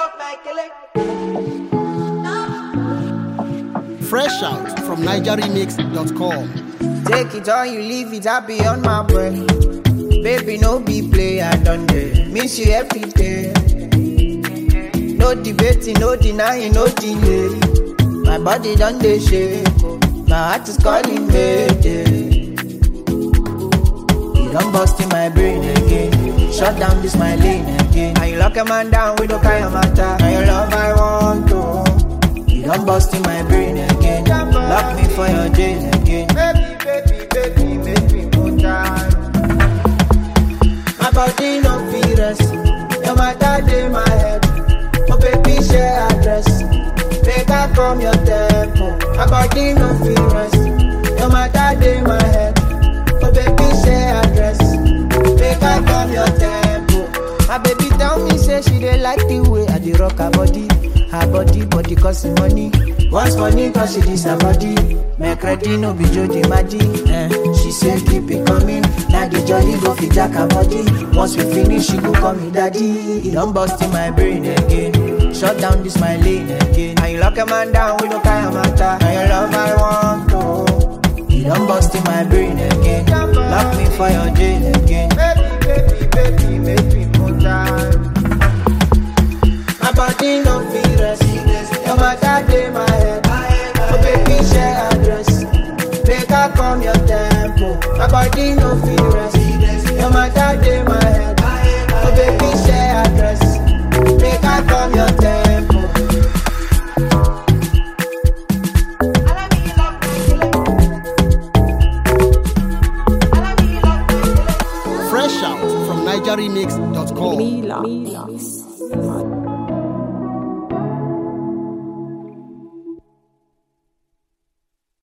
Fresh out from NigerRemix.com. Take it or you leave it, I be on my way. Baby, no be play, I done there. Miss you every day. No debating, no denying, no delay. My body done dey shake, oh. my heart is calling me. You done bust in my brain again. Shut down this my lane again. And you lock a man down with no kind of matter. Now your love I want to. You done bust in my brain again. Lock me for your jail again. Baby, baby, baby, baby, more time. My body no fit rest. Your matter dey my head. Oh baby, share address. Make I come your tempo. My body no fit rest. Your matter dey my head. Oh baby, share address. Make I come your tempo. My baby tell me say she dey like the way I dey rock her body. Her body, body cost money. Once money cause she dis her body. Make ready no be Jody Maji. Eh. She say keep it coming. Now the jolly go fit jack her body. Once we finish, she go call me daddy. He done bust in my brain again. Shut down this my lane again. And you lock a man down with no kind of matter. Now your love I want to. You done bust in my brain again. Lock me for your jail again. Baby, baby, baby, baby, more time. My body no fit rest. Your matter dey my head. Oh baby, share address. Make I come your tempo. My body no fit rest. Your matter dey my head. Oh baby, share address. Make I come your tempo. Fresh out from NigerRemix.com. Mila.